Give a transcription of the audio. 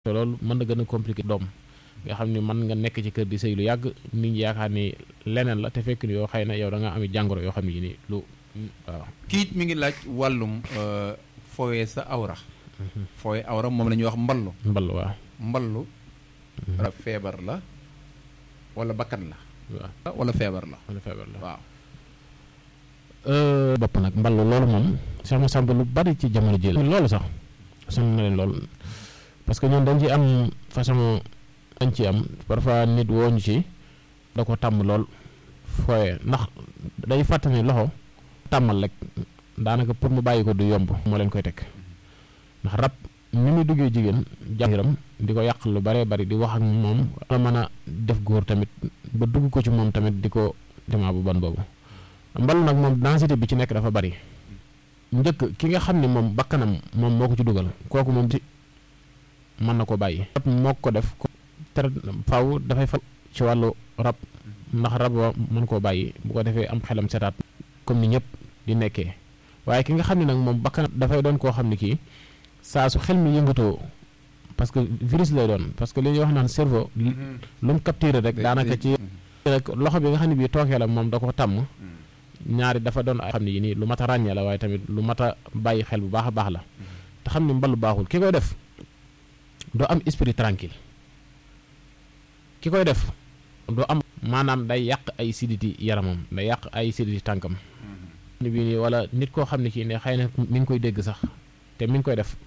te loolu mën na gën a compliqué doom nga xam ni mën nga nekk ci kër di sëy lu yàgg nit ñi yaakaar ni leneen la te fekk ni yoo xëy na yow da nga am jàngoro yoo xam ne ni lu waaw. kiit mi ngi laaj wàllum fowee sa awra. fowee awra moom la ñuy wax mballu. mballu waaw. mballu. rab feebar la wala bakkan la. waaw wala feebar la. wala feebar la waaw. bopp nag mballu loolu moom sax ma sàmp lu bari ci jamono ji la loolu sax sonn na leen lool parce que ñun dañ ci am façon dañ ci am parfois nit woo ñu ci da ko tàmm lool fooye ndax day fàttali loxo tàmmal rek daanaka pour mu bàyyi ko du yomb moo leen koy teg ndax rab ni muy duggee jigéen jàngiram di ko yàq lu bare bari di wax ak moom la mën a def góor tamit ba dugg ko ci moom tamit di ko demaa bu ban boobu mbalu nag moom densité bi ci nekk dafa bari njëkk ki nga xam ne moom bakkanam moom moo ko ci dugal kooku moom ci mën na ko bàyyi rab moo ko def tere faw dafay fa ci wàllu rab ndax rab wa mën koo bàyyi bu ko defee am xelam setaat comme ni ñëpp di nekkee waaye ki nga xam ne nag moom bakkan dafay doon koo xam ne kii saa su xel mi yëngatoo parce que virus lay doon parce que li ñuy wax naan cerveau lu mu capturé rek daanaka ci rek loxo bi nga xam ne bii tookee la moom da ko tàmm ñaari dafa doon ay xam ne yi nii lu mat a ràññee la waaye tamit lu mat a bàyyi xel bu baax a baax la te xam ne mbalu baaxul ki koy def doo am esprit tranquille ki koy def doo am maanaam day yàq ay siditi yaramam day yàq ay siditi tànkam ni bii nii wala nit koo xam ne kii ne xëy na mi ngi koy dégg sax te mi ngi koy def